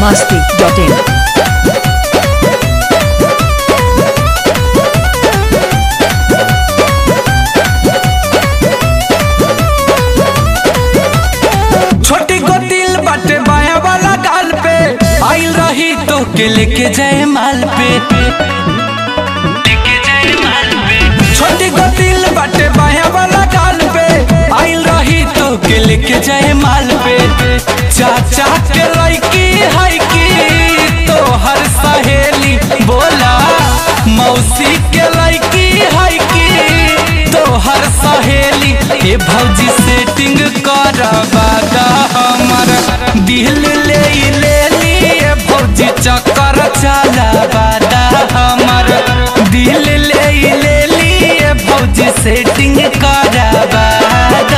masti.in. छोटी को दिल बाटे बाया वाला गाल पे आइल रही तो के लेके जाए माल पे छोटी को दिल बाटे बाया वाला गाल पे आइल रही तो के लेके जाए माल पे चाचा के लड़की है की तो हर सहेली बोला मौसी के लड़की है की तो हर सहेली ए भौजी सेटिंग करवा दा हमर दिल ले ई ले लिए भौजी चक्कर चलावा दा हमर दिल ले ई ले लिए भौजी सेटिंग करवा दा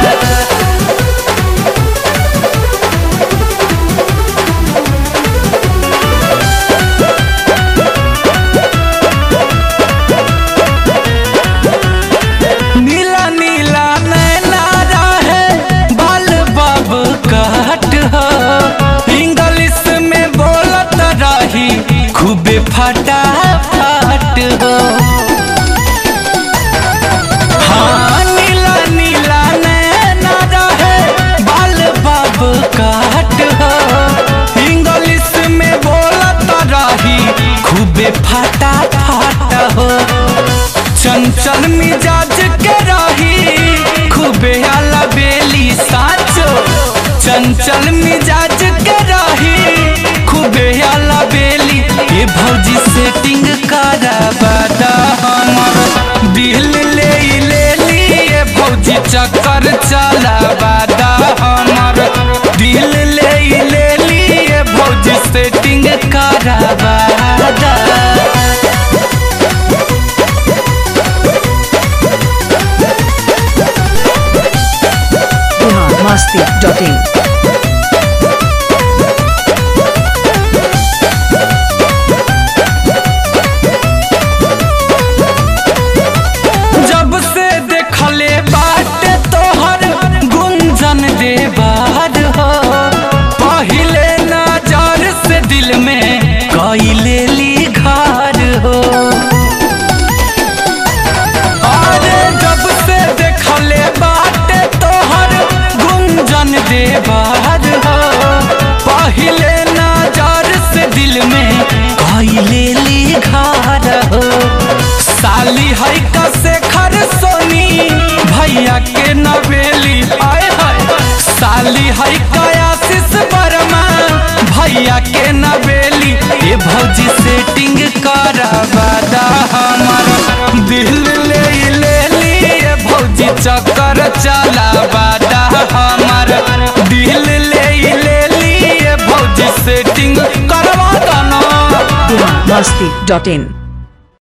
नीला नीला नैना रहे बाल बाब कहट हो इंग्लिश में बोलत रही खूबे फटा फट हो हाँ नीला नीला नैना रहे बाल बाब कहट हो इंग्लिश में बोलत रही खूबे फटा फट हो चंचल मिजाज के रही खूबे आला बेली साचो चंचल मिजाज के रही खूबे आला बेली ये भौजी सेटिंग करवा दा हमर दिल ले ई ले लिए भौजी चक्कर चलावा दा हमर दिल ले ई ले लिए भौजी सेटिंग करवा दा Bihar masti.in. जब से देखले बाटे तोहर गुंजन दे बाहर हो पहिले नजर से दिल में कई लेली घर हो अरे जब से देखले बाटे तोहर गुंजन दे बाहर हो पहिले नजर से दिल में कई लेली घर हो साली है का शेखर सोनी भैया के नवेली आए हाय साली है का आशीष वर्मा भैया के नवेली ये भौजी सेटिंग करवा दा हमर दिल ले ई ले लिए भौजी चक्कर चलावा दा हमर दिल ले ई ले लिए भौजी सेटिंग करवा दा ना Bihar masti.in.